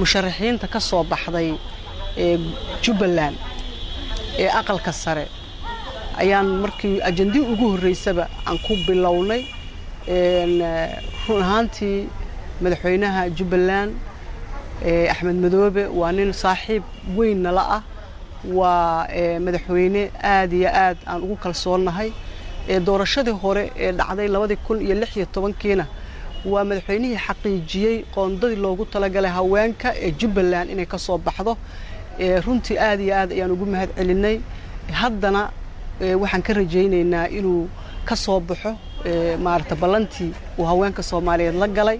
musharaxiinta ka soo baxday ee jubbaland ee aqalka sare ayaan markii ajandii ugu horreysaba aan ku bilownay run ahaantii madaxweynaha jubbaland axmed madoobe waa nin saaxiib weyn nala ah waa madaxweyne aad iyo aad aan ugu kalsoonnahay doorashadii hore ee dhacday labadii kun iyo lix iyo tobankiina waa madaxweynihii xaqiijiyey qoondadii loogu talagalay haweenka ee jubbaland inay ka soo baxdo runtii aad iyo aad ayaan ugu mahad celinay haddana waxaan ka rajaynaynaa inuu ka soo baxo maarata ballantii uu haweenka soomaaliyeed la galay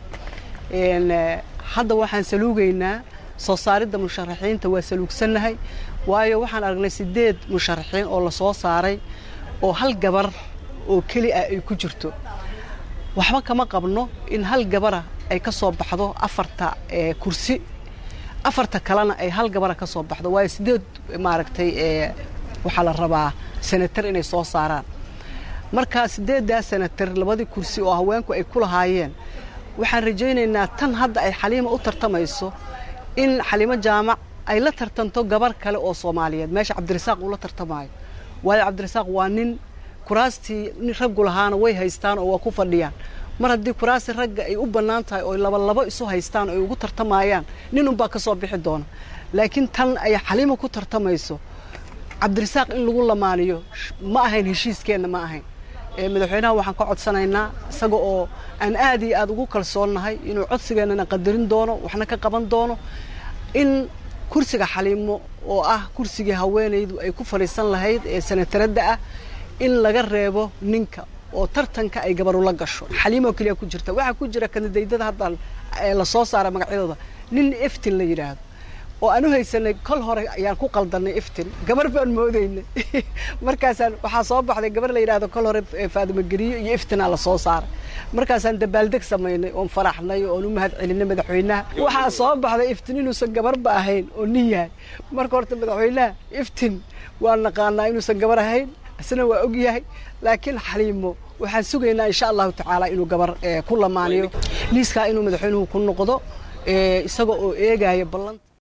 hadda waxaan saluugaynaa soo saaridda musharaxiinta waa saluugsannahay waayo waxaan aragnay siddeed musharaxiin oo la soo saaray oo hal gabar oo keli ah ay ku jirto waxba kama qabno in hal gabara ay ka soo baxdo afarta kursi afarta kalena ay hal gabara ka soo baxdo waayo siddeed maaragtay waxaa la rabaa senatar inay soo saaraan marka siddeeddaa senatar labadii kursi oo haweenku ay ku lahaayeen waxaan rajaynaynaa tan hadda ay xaliima u tartamayso in xaliimo jaamac ay la tartanto gabar kale oo soomaaliyeed meesha cabdirasaaq uu la tartamaayo waayo cabdirasaaq waa nin kuraastii nin raggu lahaana way haystaan oo waa ku fadhiyaan mar haddii kuraastii ragga ay u bannaan tahay oo labalabo isu haystaan oo ay ugu tartamayaan nin unbaa ka soo bixi doona laakiin tan ay xaliimo ku tartamayso cabdirasaaq in lagu lamaaniyo ma ahayn heshiiskeenna ma ahayn madaxweynaha waxaan ka codsanaynaa isaga oo aan aad iyo aad ugu kalsoonnahay inuu codsigeennana qadarin doono waxna ka qaban doono in kursiga xaliimo oo ah kursigii haweenaydu ay ku fadhiisan lahayd ee sanataradda ah in laga reebo ninka oo tartanka ay gabarula gasho xaliimoo keliya ku jirta waxaa ku jira kandidaydada haddaan la soo saara magacyadooda nin eftin la yidhaahdo oo aan u haysanay kol hore ayaan ku qaldanay iftin gabar baan moodaynay markaasaan waxaa soo baxday gabar la yidhahdo kol hore faadimo geriyo iyo iftinaa la soo saaray markaasaan dabaaldeg samaynay oon faraxnay oon u mahad celinay madaxweynaha waxaa soo baxday iftin inuusan gabarba ahayn oo nin yahay marka horta madaxweynaha iftin waa naqaanaa inuusan gabar ahayn isna waa og yahay laakiin xaliimo waxaan sugaynaa insha allahu tacaala inuu gabar ku lamaaniyo liiskaa inuu madaxweynuhu ku noqdo isaga oo eegaya ballanta